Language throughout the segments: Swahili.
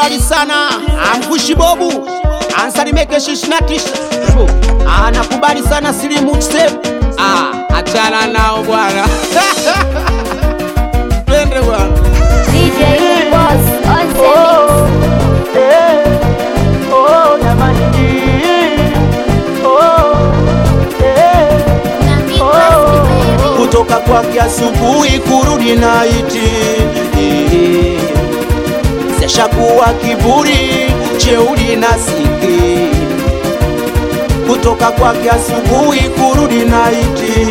anakubali sana amkushi bobu ansalimeke shishnatisha anakubali sana silimu tuseme ah, achana nao bwana twende bwana DJ Boss on the mix. Oh, jamani. Oh, eh. Na Midwest kutoka kwake asubuhi kurudi naiti zeshakuwa kiburi cheuli na siki kutoka kwake asubuhi kurudi naiti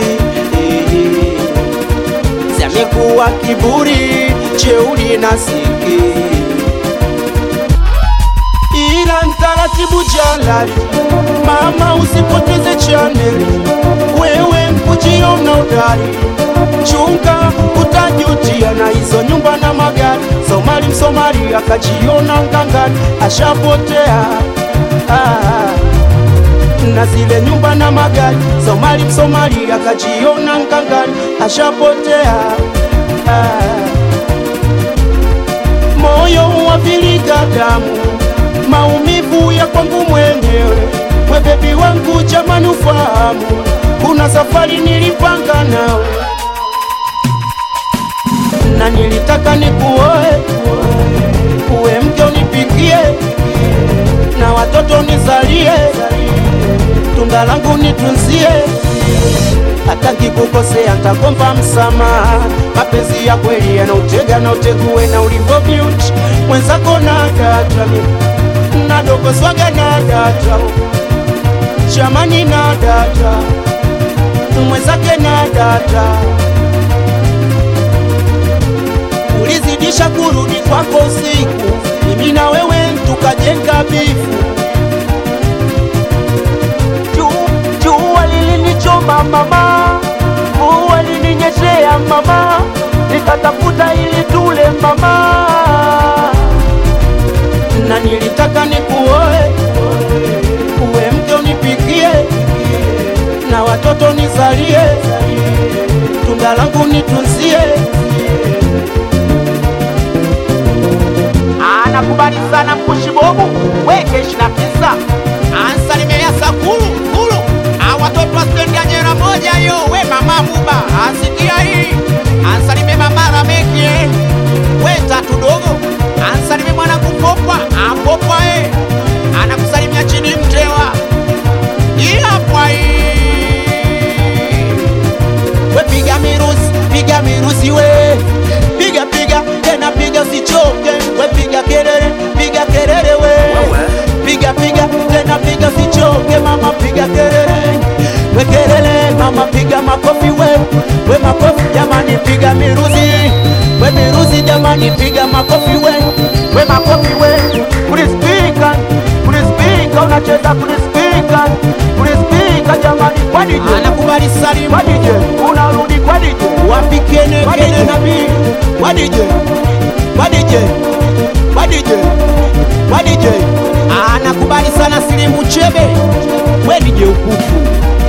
zamekuwa kiburi cheuli na siki ila mtaratibu jalali mama usipoteze chaneli wewe mkujiona udari chunga utajutia na hizo nyumba na magari somali msomali akajiona ngangari ashapotea ah, na zile nyumba na magari somali msomali akajiona ngangari ashapotea ah, moyo waviliga damu, maumivu ya kwangu mwenyewe. We bebi wangu, jamani ufahamu, kuna safari nilipanga nawe na nilitaka nikuoe, uwe mke unipikie na watoto nizalie, tunda langu nitunzie hata kikukosea ntakomba msamaha. Mapenzi ya kweli yanautega na utegue na ulivyo beauty mwenzako na data na dogo swaga na data jamani na data mwenzake na data ulizidisha kurudi kwako usiku, mimi na wewe tukajenga bifu Ju- jua lilinichoma mama, mvua lininyeshea mama, nikatafuta ili tule mama, na nilitaka nikuoe, uwe mke unipikie, na watoto nizalie, tunda langu nitunzie. anakubali sana mkushi bobu weke ishina tisa ansalimia sakulu kulu awatoto astendia nyera moja yo we mama muba asikia hii ansalimie mama ramekie we tatu dogo ansalimie mwana kupopwa apopwa e anakusalimia chini mtewa iyapwa hii we piga mirusi piga mirusi we piga piga tena piga usichoke we piga kelele piga kelele we piga piga tena piga usichoke mama piga kelele we kelele mama piga makofi we we makofi jamani piga miruzi we miruzi jamani piga makofi we we makofi we kulispika kulispika unacheza kulispika kulispika jamani kwa DJ anakubali salimu kwa DJ unarudi kwa DJ wapikene kene nabii kwa DJ kwa DJ kwa DJ kwa DJ anakubali sana silimu chebe we DJ ukufu